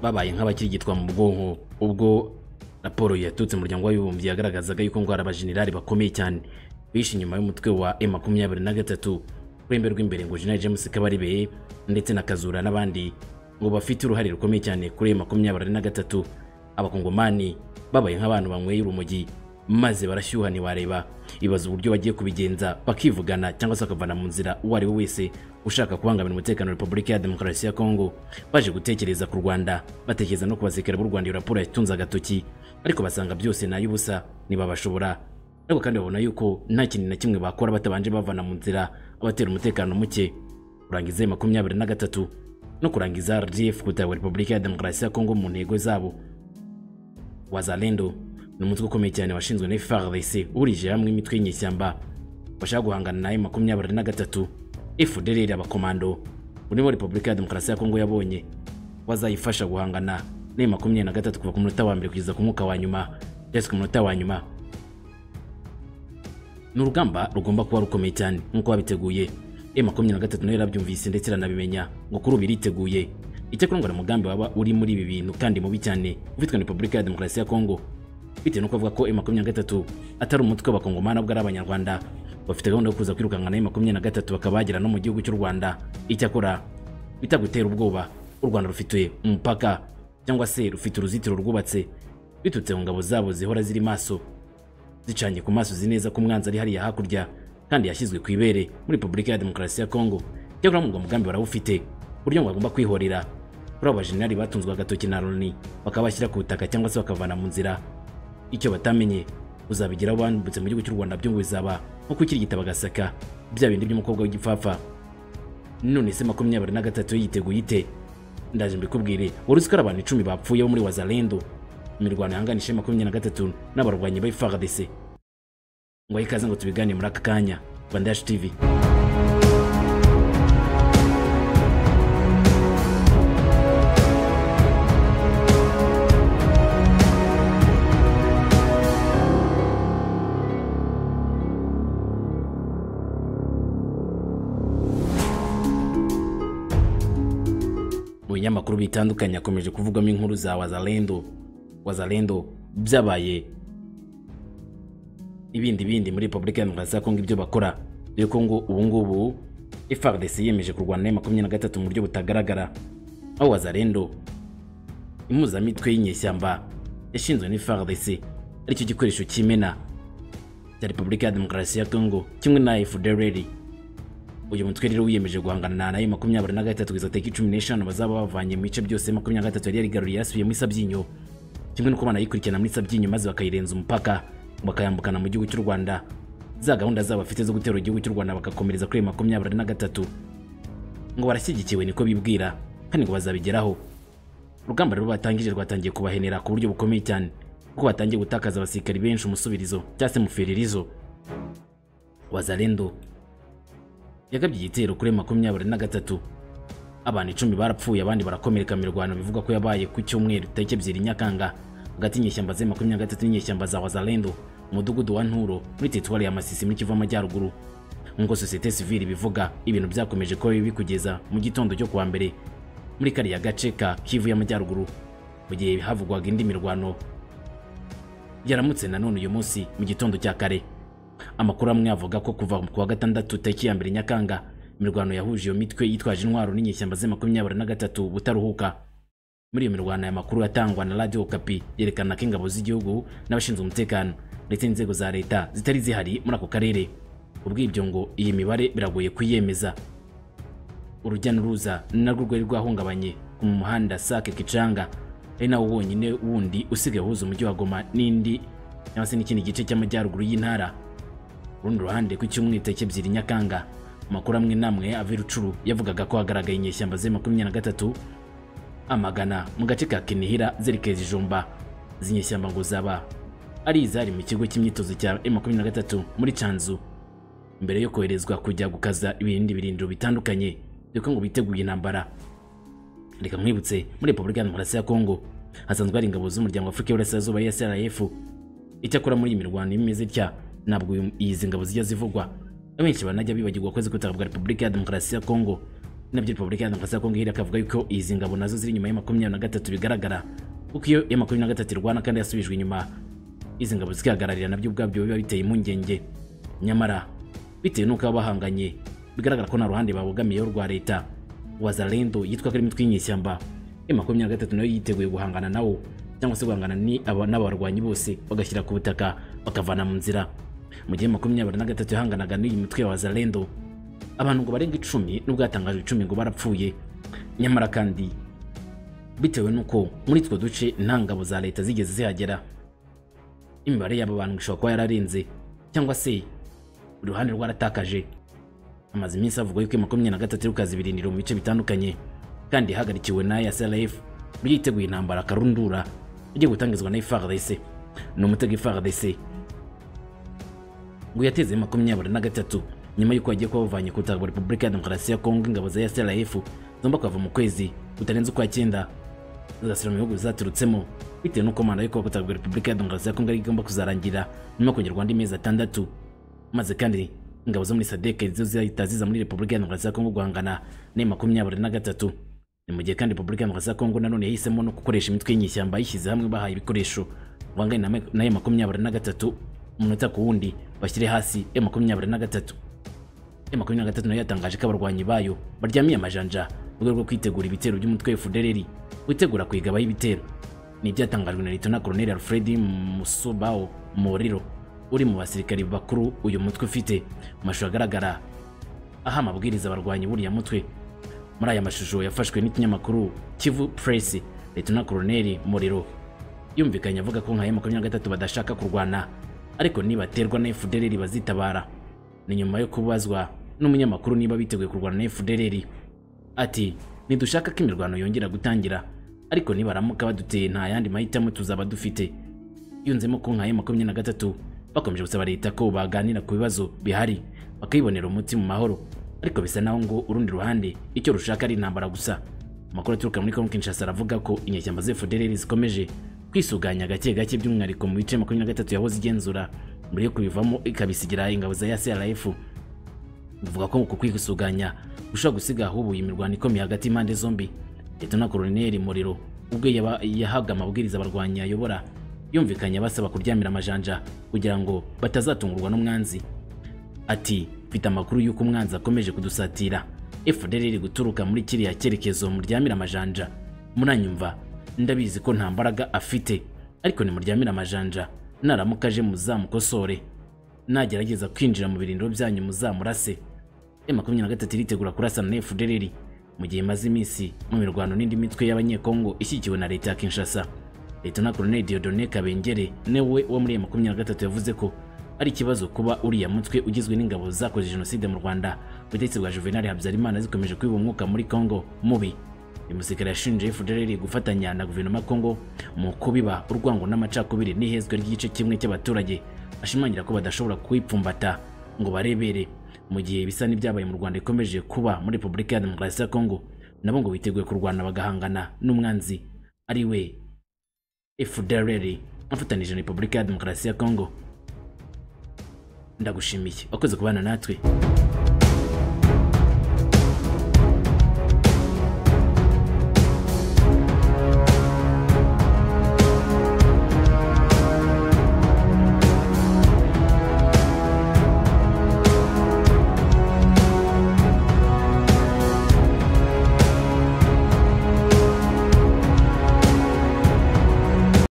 babaye nk'abakirigitwa mu bwonko ubwo raporo yaturutse umuryango w'abibumbye yagaragazaga yuko ngo hari abajenerali bakomeye cyane bishe inyuma y'umutwe wa e makumyabiri na gatatu kurembe rw'imbere ngo jenerali james kabarebe ndetse na kazura n'abandi ngo bafite uruhare rukomeye cyane kuri e makumyabiri na gatatu abakongomani babaye nk'abantu banyweye urumogi maze barashyuha ntiwareba ibaza uburyo bagiye kubigenza bakivugana cyangwa se bakavana mu nzira uwo ari we wese ushaka kubangamira umutekano wa repubulika ya demokarasi ya kongo baje gutekereza ku rwanda batekereza no kubazikira b'u rwanda iyo raporo yatunze agatoki ariko basanga byose ni ay'ubusa ntibabashobora ariko kandi babona yuko nta kintu na kimwe bakora batabanje bavana mu nzira abatera umutekano muke kurangiza ayo makumyabiri na gatatu no kurangiza rgf gutahwa repubulika ya demokarasi ya kongo mu ntego zabo wazalendo ni umutwe ukomeye cyane washinzwe na FARDC urije hamwe imitwe y'inyeshyamba bashaka guhangana na M23 na gatatu FDLR abakomando urimo Repubulika ya Demokarasi ya Kongo yabonye bazayifasha guhangana na M23 kuva ku munota wa mbere kugeza ku mwuka wa nyuma cyangwa ku munota wa nyuma ni urugamba rugomba kuba rukomeye cyane nk'uko babiteguye M23 nayo yarabyumvise ndetse iranabimenya ngo kuri ubu iriteguye icyakora ngo ni umugambi waba uri muri ibi bintu kandi mubi cyane ufitwe na Repubulika ya Demokarasi ya Kongo bitewe no kuvuga ko M23 atari umutwe w'abakongomani ahubwo ari abanyarwanda bafite gahunda yo kuza kwirukanka na M23 bakaba bagera no mu gihugu cy'u Rwanda icyakora bitagutera ubwoba u Rwanda rufite umupaka cyangwa se rufite uruzitiro rwubatse bitutse mu ngabo zabo zihora ziri maso zicanye ku maso zineza ko umwanzi ari hariya hakurya kandi yashyizwe ku ibere muri Repubulika ya Demokarasi ya Kongo cyakora mu mugambi barawufite buryo ngo bagomba kwihorera kuri abo bajenerali batunzwe agatoki na Loni bakabashyira ku butaka cyangwa se bakavana mu nzira icyo batamenye uzabigeraho bambutse mu gihugu cy'u Rwanda byo ngo bizaba nko kukirigita bagasaka bya bindi by'umukobwa w'igipfapfa none se makumyabiri na gatatu yiteguye ite ndaje mbikubwire wari uzi ko ari abantu icumi bapfuye bo muri wazalendo imirwano yahanganije makumyabiri na gatatu n'abarwanyi ba FARDC ngo ahe ikaze ngo tubigane muri aka kanya Rwandash TV binyamakuru bitandukanye akomeje kuvugwamo inkuru za wazalendo wazalendo byabaye ibindi bindi muri Republika ya Demokarasi ya Kongo ibyo bakora dore ko ngo ubu ngubu FARDC yemeje kurwana na M23 mu buryo butagaragara aho wazalendo impuzamitwe y'inyeshyamba yashinzwe na FARDC aricyo gikoresho cy'imena cya Republika ya Demokarasi ya Kongo kimwe na FDLR uyu mutwe rero wiyemeje guhangana na makumyabiri na gatatu kugeza tariki cumi n'eshanu bazaba bavanye mu bice byose makumyabiri na gatatu yari yarigaruriye yasubiye muri Sabyinyo kimwe n'uko banayikurikirana muri Sabyinyo maze bakayirenza umupaka bakayambukana mu gihugu cy'u Rwanda za gahunda zabo bafite zo gutera igihugu cy'u Rwanda bagakomereza kuri makumyabiri na gatatu ngo barashyigikiwe niko bibwira kandi ngo bazabigeraho urugamba rero batangije rwatangiye kubahenera ku buryo bukomeye cyane kuko batangiye gutakaza abasirikari benshi umusubirizo cyangwa se muferirizo wazalendo yagabye igitero kuri makumyabiri na gatatu abantu icumi barapfuye abandi barakomereka mirwano bivugwa ko yabaye ku cyumweru tariki ebyiri nyakanga hagati y'inyeshyamba za makumyabiri na gatatu n'inyeshyamba za wazalendo umudugudu wa nturo muri teritwari ya masisi muri kivu amajyaruguru nk'uko sosiyete sivili ibivuga ibintu byakomeje kuba bibi kugeza mu gitondo cyo kuwa mbere muri kariya gace ka kivu y'amajyaruguru mu gihe havugwaga indi mirwano yaramutse nanone uyu munsi mu gitondo cya kare amakuru amwe avuga ko kuva ku wa gatandatu tariki ya mbere nyakanga imirwano yahuje iyo mitwe yitwaje intwaro n'inyeshyamba ze makumyabiri na gatatu butaruhuka muri iyo mirwano aya makuru atangwa na radiyo kapi yerekana ko ingabo z'igihugu n'abashinzwe umutekano ndetse n'inzego za leta zitari zihari muri ako karere ubwibyo ngo iyi mibare biragoye kuyemeza urujya n'uruza narwo rwari rwahungabanye mu muhanda sake kicanga ari nawo wonyine wundi usigaye uhuza umujyi wa goma n'indi cyangwa se n'ikindi gice cy'amajyaruguru y'intara rundi ruhande ku cyumweru tariki ebyiri nyakanga amakuru amwe namwe ava i rucuru yavugaga ko hagaragaye inyeshyamba ze makumyabiri na gatatu amagana mu gace ka kinihira zerekeza ijumba izi nyeshyamba ngo zaba ari izari mu kigo cy'imyitozo cya e makumyabiri na gatatu muri canzu mbere yo koherezwa kujya gukaza ibindi birindiro bitandukanye dore ngo biteguye intambara reka mwibutse muri repubulika ya demokarasi ya kongo hasanzwe hari ingabo z'umuryango w'afurika y'uburasirazuba esrf icyakora muri iyi mirwano imeze itya ntabwo izi ngabo zijya zivugwa abenshi banajya bibagirwa kwezi gutabwa repubulika ya demokarasi ya kongo nabyo repubulika ya demokarasi ya kongo hiriya akavuga yuko izi ngabo nazo ziri inyuma ya makumyabiri na gatatu bigaragara kuko iyo ya makumyabiri na gatatu irwana kandi yasubijwe inyuma izi ngabo zikihagararira nabyo ubwabyo biba biteye impungenge nyamara bitewe n'uko baba bahanganye bigaragara ko nta ruhande babogamiyeho rwa leta wazalendo yitwa ko ari imitwe y'inyeshyamba ya makumyabiri na gatatu nayo yiteguye guhangana nawo cyangwa se guhangana ni- aba- n'abarwanyi bose bagashyira ku butaka bakavana mu nzira mu gihe makumyabiri na gatatu yahanganaga n'iyi mitwe ya wazalendo abantu ngo barenga icumi nubwo hatangajwe icumi ngo barapfuye nyamara kandi bitewe n'uko muri utwo duce nta ngabo za leta zigeze zihagera imibare y'aba bantu ngo ishobora kuba yararenze cyangwa se buri ruhande rwaratakaje amaze iminsi avugwa yuko makumyabiri na gatatu y'ukazi birindiro mu bice bitandukanye kandi ihagarikiwe na SLF byiteguye intambara karundura igiye gutangizwa na FARDC ni umutego FARDC ngo yateze makumyabiri na gatatu nyuma y'uko yagiye kuba bavanye ku butaka bwa Repubulika ya Demokarasi ya Kongo ingabo za SLF zomba kuhava mu kwezi kutarenze ukwa cyenda zigasubira mu bihugu bizaturutsemo bitewe n'uko manda yo kuba ku butaka bwa Repubulika ya Demokarasi ya Kongo ari igomba kuzarangira nyuma yo kongerwa andi mezi atandatu maze kandi ingabo zo muri sadek zo zihita ziza muri repubulika ya demokarasi ya kongo guhangana na makumyabiri na gatatu ni mu gihe kandi repubulika ya demokarasi ya kongo nanone yahisemo no gukoresha imitwe y'inyeshyamba yishyize hamwe bahaye ibikoresho banganye na me- na ya makumyabiri na gatatu umunota ku wundi bashyire hasi ya makumyabiri na gatatu ya makumyabiri na gatatu nayo yatangaje ko abarwanyi bayo baryamiye amajanja mu rwego rwo kwitegura ibitero by'umutwe wa FDLR witegura kuyigabaho ibitero ni ibyatangajwe na Lt Colonel Alfred Musubao Moriro uri mu basirikari bakuru uyu mutwe ufite mu mashusho agaragara aha amabwiriza abarwanyi buriya mutwe muri aya mashusho yafashwe n'ikinyamakuru Kivu Press Lt Colonel Moriro yumvikanye avuga ko nka makumyabiri na gatatu badashaka kurwana ariko nibaterwa na FDLR bazitabara ni nyuma yo kubazwa n'umunyamakuru niba biteguye kurwana na FDLR ati ntidushaka ko imirwano yongera gutangira ariko nibaramuka baduteye nta yandi mahitamo tuzaba dufite yunzemo ko nka makumyabiri na gatatu bakomeje gusaba leta ko baganira ku bibazo bihari bakayibonera umuti mu mahoro ariko bisa naho ngo urundi ruhande icyo rushaka ari intambara gusa amakuru aturuka muri kongo kinshasa aravuga ko inyeshyamba za FDLR zikomeje kwisuganya gake gake by'umwihariko mu bice makumyabiri na gatatu yahoze igenzura mbere yo kubivamo ikabisigira ingabo za yasirafu buvuga ko uku kwisuganya gushobora gusiga ahubuye imirwano ikomeye hagati y'impande zombi leta na koroneri muriro ubwo yaba- yahabwa amabwiriza abarwanyi ayobora yumvikanye basaba kuryamira amajanja kugira ngo batazatungurwa n'umwanzi ati mfite amakuru y'uko umwanzi akomeje kudusatira FDL iri guturuka muri kiriya cyerekezo muryamira amajanja muranyumva ndabizi ko nta mbaraga afite ariko nimuryamira amajanja naramuka aje muzamukosore nagerageza kwinjira mu birindiro byanyu muzamurase M23 iritegura kurasana na FDL mu gihe imaze iminsi mu mirwano n'indi mitwe y'abanyekongo ishyigikiwe na leta ya Kinshasa Leta Colonel Dieudonné Kabengere newe wo muri M23 yavuze ko ari ikibazo kuba uriya mutwe ugizwe n'ingabo zakoze jenoside mu Rwanda ubutegetsi bwa Juvenal Habyarimana zikomeje kwiba umwuka muri Congo mubi uyu musirikare yashinje FDLR gufatanya na guverinoma ya Congo mu kubiba urwango n'amacakubiri n'ihezwa ry'igice kimwe cy'abaturage ashimangira ko badashobora kuyipfumbata ngo barebere mu gihe ibisa n'ibyabaye mu Rwanda ikomeje kuba muri Repubulika ya Demokarasi ya Congo nabo ngo biteguye kurwana bagahangana n'umwanzi ari we FDLR afatanije na Repubulika ya Demokarasi ya Congo ndagushimiye wakoze kubana natwe